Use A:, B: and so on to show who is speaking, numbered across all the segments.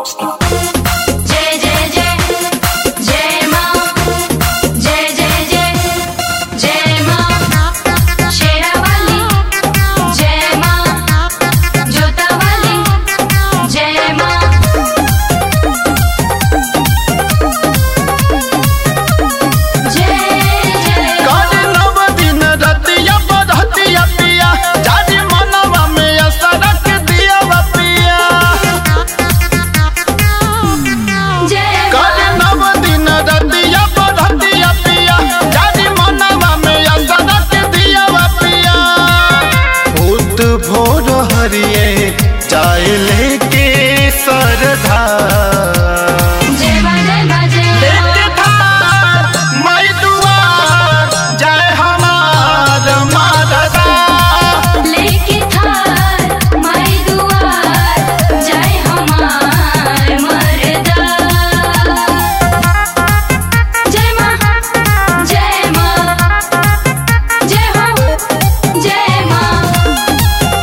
A: जय जय जय जय माँ जय जय जय जय माँ शेरावाली जय माँ जोतावाली जय माँ जय जय
B: काली नव दिन रतिया बरहतिया पिया जाजी मनवा में असरक दिया पिया
A: जय
B: काली नव दिन रतिया बरहतिया पिया जाजी मनवा में असरक दिया पिया भूत भोर हरिए चाय लेके सरधा
A: जय माँ जय माँ जय
B: लेके थार मई दुआर जय हमार मारदा
A: लेके थार माई दुआर जय हमार मरदा जय माँ जय माँ जय हो जय माँ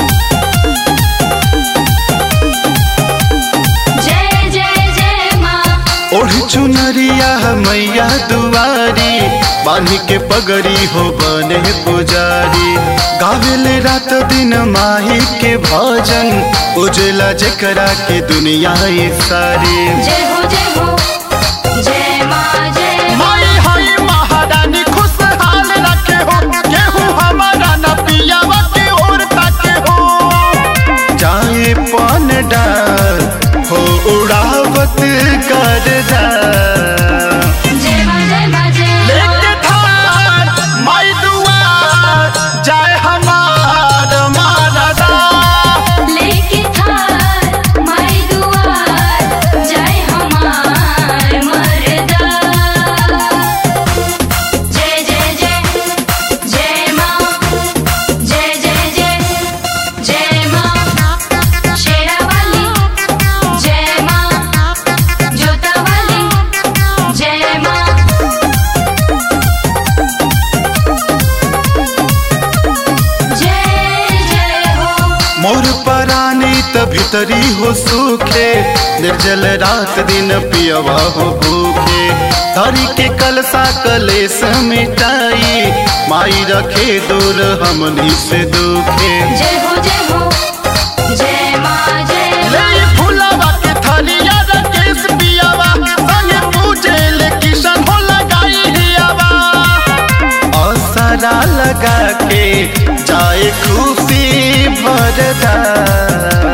A: जय जय जय माँ
B: ओढ़ चुनरिया मैया दुआरी बांधी के पगड़ी हो बने पुजारी गावेले रात दिन माही के भजन उजला जकरा के दुनिया ये सारी
A: जय हो जय हो जय माँ जय
B: माई हई महारानी खुशहाल रखे हो केहू हमारा न पियावा के ओर ताके हो जाए पान डाल हो उड़ावत कर जा
A: जय माँ जय माँ जय
B: लेके थार माई दुआर जाए हमार मारदा
A: लेके थार माई दुआर जय हमार मरदा जय जय जय जय माँ जय जय जय जय माँ शेरावाली जय माँ जोतावाली जय माँ जय जय हो
B: मोर परानी त भीतरी हो सूखे निर्जल रात दिन पियवा हो भूखे धरी के कलसा कलेस मिटाई माई रखे दूर हमनी से दुखे
A: जय हो जय हो जय माँ जय
B: ले फुलावा के थलिया रकेश पियावा संगे पूजे ले किशन हो लगाई हियावा असरा लगा के जाए खुशी भरदा